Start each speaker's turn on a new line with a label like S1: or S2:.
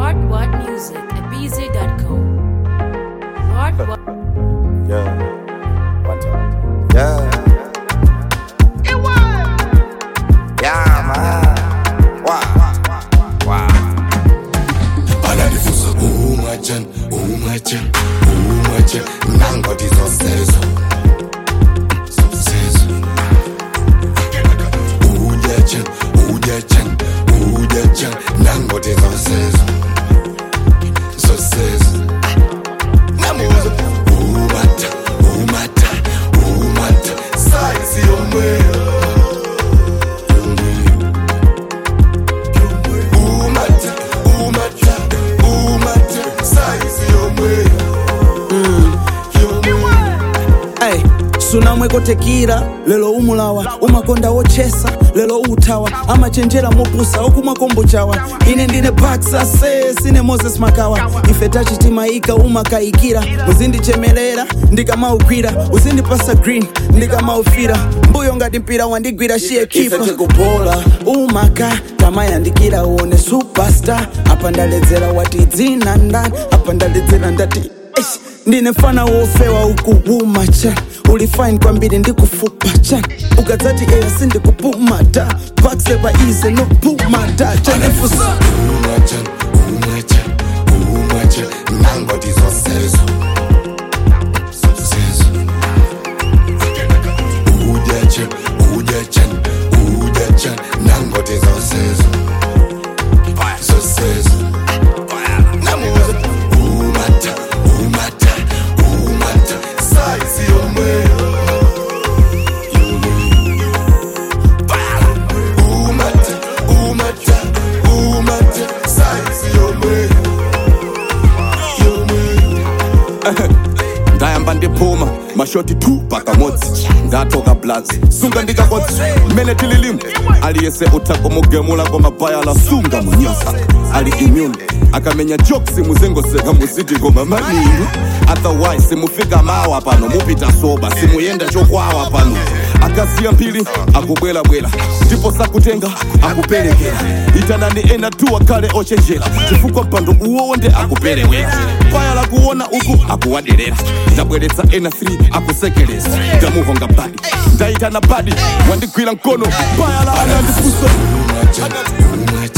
S1: What What Music at BZ.com. What What
S2: Yeah. One time. Yeah. Yeah, man. Wow. Wow.
S3: anandifusa umajan umajan umajan nangoti zosezo zosezo ujajan ujajan ujajan nangoti zosezo zosezo namuza umata umata umata saisi yomweyo umata umata umata saisi yomweyo yomweyo
S4: Ay, sunamwekotekira lelo umulawa umakonda wochesa lelo utawa amachenjera mopusa okumakombo chawa ine ndine baksa se sine moses makawa ife tachitimaika umakayikira uzindichemelera ndikamaukwira uzindipasa green ndikamaufira mbuyo ngati mpira wandigwira shiye kifa tikupola umaka tamayandikira uone superstar apa ndaledzera wati dzina ndani apa ndaledzera ndati Eish, ndine mfana wofewa ukuwuma cha ulifine kwambiri ndikufupa cha ukadzati eya sindikupuma ta pakseva ize nopuma ta chanefusa
S3: umajan umajan umajan nangoti zosezo zosezo ujajan ujajan ujajan nangoti zosezo zosezo namuza umata umata umata saisi yomweyo umata umata umata saisi yomweyo yomweyo
S5: ndayamba ndiphuma mashoti 2 pakamodzi ndatoka blazi sunga ndikakodzi mmene tililimu aliyese utha kumugemula komabhayala sunga munyasa ali immune akamenya jokes muzengoseka muziti koma maningi otherwise simufika mawa pano mupita soba simuyenda chokwawa pano akasiya mphiri akubwerabwera ndipo sakutenga akuperekera itanani ena tu akhale ochenjera chifukwa mpando uwonde akuperewera paya lakuona uku akuwaderera ndabweretsa ena 3 akusekereza ndamuhonga badi ndayitana badi wandigwira mkono paya la anandifusa
S3: umajan umajan